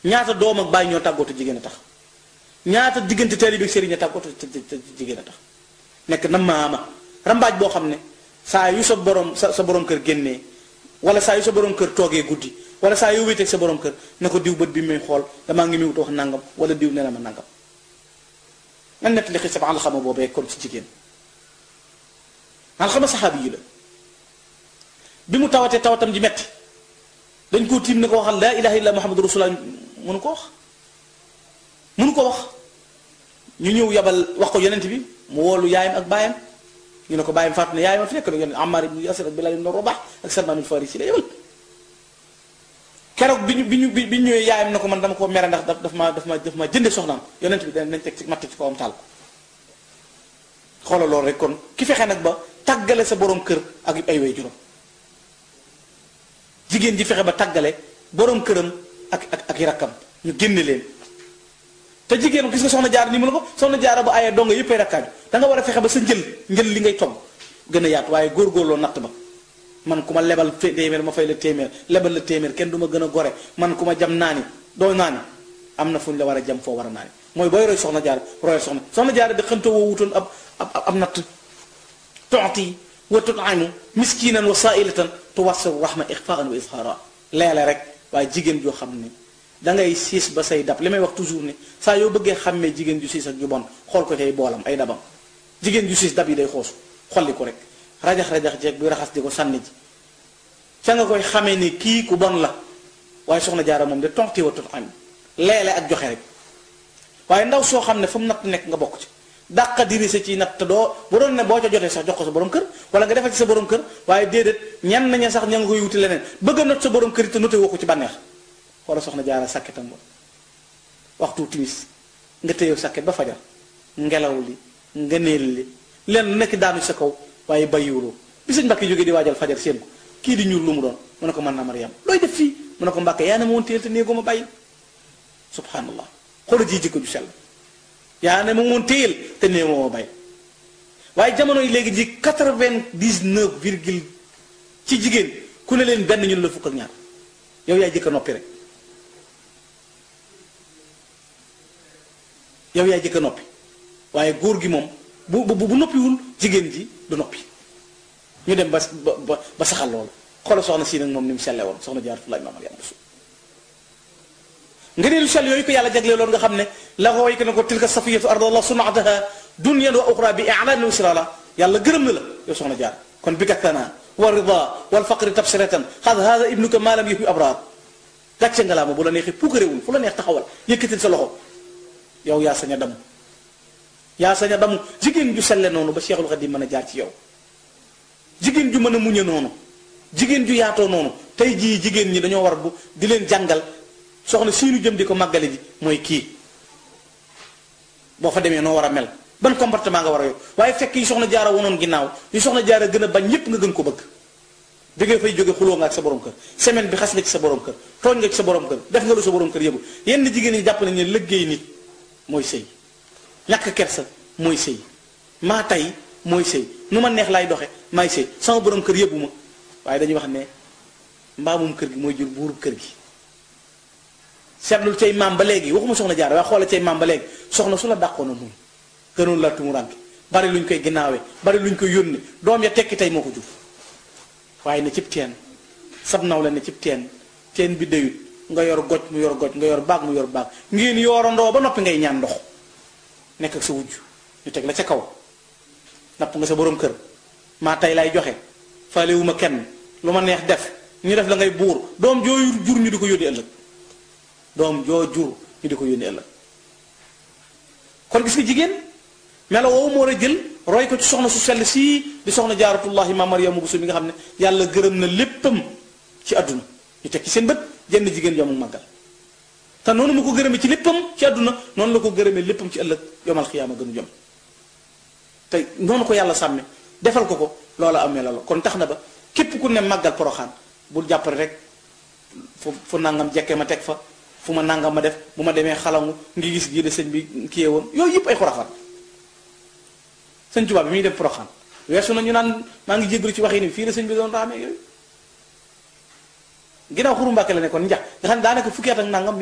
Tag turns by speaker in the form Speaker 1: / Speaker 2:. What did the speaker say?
Speaker 1: ñaata doom ak bàyyi ñoo tàggootu jigéen a tax ñaata diggante taalibe ak sëriñ a tàggootu te te jigéen a tax nekk na maama rambaaj boo xam ne saa yu sa borom sa sa borom kër génnee wala saa yu sa borom kër toogee guddi wala saa yu wéeteeg sa borom kër ne ko diw bët bi muy xool damaa ngi muy wut wax nangam wala diw nee na ma nangam nan nettali xis sama alxama boobee kon ci jigéen alxama saxaabi yi la bi mu tawatee tawatam ji metti dañ koo tiim ne ko waxal laa ilaha illa muhammadu rasulullah mënu ko wax mënu ko wax ñu ñëw yabal wax ko yonent bi mu woolu yaayam ak baayam ñu ne ko baayam faatu ne yaayam a fi nekk la yonent Ammar ibn Yasir ak Bilal ibn Rabah ak Salman al-Farisi la yebal keroog bi ñu bi ñu bi ñu ñëwee yaayam ne ko man dama ko mere ndax daf daf ma daf ma daf ma jënde soxnaam yonent bi danañ teg ci matt ci kawam taal ko xoolal loolu rek kon ki fexe nag ba tàggale sa borom kër ak ay way juróom jigéen ji fexe ba tàggale borom këram ak ak ak i rakkam ñu génne leen te jigéen gis nga soxna jaar ni mu la ko soxna jaara ba ayee donga yëppay rakkaaju da nga war a fexe ba sa njël njël li ngay togg gën a yaatu waaye góorgóorloo natt ba man ku ma lebal téeméer ma fay la téeméer lebal la téeméer kenn du ma gën a gore man ku ma jam naani doo naani am na fu ñu la war a jam foo war a naani mooy booy roy soxna jaar royal soxna soxna jaar di xëntoo woo wutoon ab ab ab natt tonti wa tut'imu miskinan wa sa'ilatan tuwassiru rahma ixfaan wa izhara leele rek waaye jigéen joo xam ne da ngay siis ba say dab li may wax toujours ne saa yoo bëggee xàmmee jigéen ju siis ak ju bon xool ko cay boolam ay dabam jigéen ju siis dab yi day xoosu xolli ko rek rajax rajax jeeg buy raxas di ko sànni ji ca nga koy xamee ni kii ku bon la waaye soxna jaara moom de tonti wa tut'imu leele ak joxe rek waaye ndaw soo xam ne fu mu natt nekk nga bokk ci dàqa dirise ci natt te doo bu doon ne boo ca jotee sax jox ko sa borom kër wala nga defal ci sa borom kër waaye déedéet ñenn nañu sax ña nga koy wuti leneen bëgg a not sa borom kër it te noté woo ko ci bànneex wala soxna jaara sàkketam ba waxtu timis nga téyew sàkket ba fajar ngelaw li nga neel li leen lu nekk daanu sa kaw waaye bàyyiwuloo bi sëñ Mbàkke jógee di waajal fajar seen ko kii di ñuul lu mu doon mu ne ko mën naa Mariam looy def fii mu ne ko Mbàkke yaa ne ma woon téyel te néegoo ma bàyyi subhanallah xoolal ji jikko ju sell yaa ne ma woon téyel te néegoo ma bàyyi waaye jamono yi léegi ji quatre-vingt-dix-neuf virgule ci jigéen ku ne leen benn ñun la fukk ak ñaar yow yaay jëkk a noppi rek yow yaay jëkk a noppi waaye góor gi moom bu bu bu noppiwul jigéen ji du noppi ñu dem ba ba ba saxal loolu xoolal soxna si nag moom ni mu selle woon soxna Jaaratullaahi Maam Mariama Buso nga ne lu sell yooyu ko yàlla jagle loolu nga xam ne la ko way ko ne ko tilka safiyatu ardallah sunataha dunyan wa uxra bi i'lanin wa sirala yàlla gërëm na la yow soxna jaar kon bi kattana wa rida wal faqri tabsiratan xad hada ibnuka ma lam yuhbi abrar gàcce nga laa ma bu la neexee puukaréwul fu la neex taxawal yëkkatil sa loxo yow yaa sañ a damu yaa sañ a damu jigéen ju selle noonu ba Cheikhul Khadim mën a jaar ci yow jigéen ju mën a muñe noonu jigéen ju yaatoo noonu tey jii jigéen ñi dañoo war bu di leen jàngal soxna siinu jëm di ko màggale ji mooy kii boo fa demee noo war a mel ban comportement nga war a yor waaye fekk yi soxna jaara wonoon ginnaaw yi soxna jaara gën a bañ ñépp nga gën ko bëgg jógee fay jóge xuloo nga ak sa borom kër semaine bi xas nga ci sa borom kër tooñ nga ci sa borom kër def nga lu sa borom kër yëbu yenn jigéen ñi jàpp nañ ne liggéey nit mooy sëy ñàkk kersa mooy sëy maa tey mooy sëy nu ma neex laay doxe maay sëy sama borom kër yëbu ma waaye dañuy wax ne mbaamum kër gi mooy jur buurub kër gi seetlul cay maam ba léegi waxuma soxna jaar waaye xoola cay maam ba léegi soxna su la dàqoon a muñ gënoon la tumuranke bari luñ koy ginnaawee bari luñ koy yónni doom ya tekki tey moo ko jur waaye ne cib teen sab naw la ne cib teen teen bi dayut nga yor goj mu yor goj nga yor baag mu yor baag ngeen yoorandoo ba noppi ngay ñaan ndox nekk ak sa wujj ñu teg la ca kaw napp nga sa borom kër maa tey lay joxe faalewuma kenn lu ma neex def ñu def la ngay buur doom joo jur ñu di ko yónni ëllëg doom joo jur ñu di ko yónni ëllëg kon gis nga jigéen melo woowu moo war a jël roy ko ci soxna su sell sii di soxna jaaratullahi ma Mariama Buso mi nga xam ne yàlla gërëm na léppam ci àdduna ñu teg ci seen bët jenn jigéen yomul màggal te noonu mu ko gërëmee ci léppam ci àdduna noonu la ko gërëmee léppam ci ëllëg yomal xiyaama gënu jom te noonu ko yàlla sàmme defal ko ko loola amee la la kon tax na ba képp ku ne màggal poroxaan bul jàppale rek fu fu nangam jekke ma teg fa fu ma nangam ma def bu ma demee xalangu ngi gis gii de sëñ bi kiyee woon yooyu yëpp ay xurafaan sëñ Tuubaa bi muy dem poroxaan weesu na ñu naan maa ngi jéggalu ci waxi ni fii la sëñ bi doon raamee yooyu ginnaaw xuru Mbàkke la nekkoon njax nga xam ne daanaka fukki at ak nangam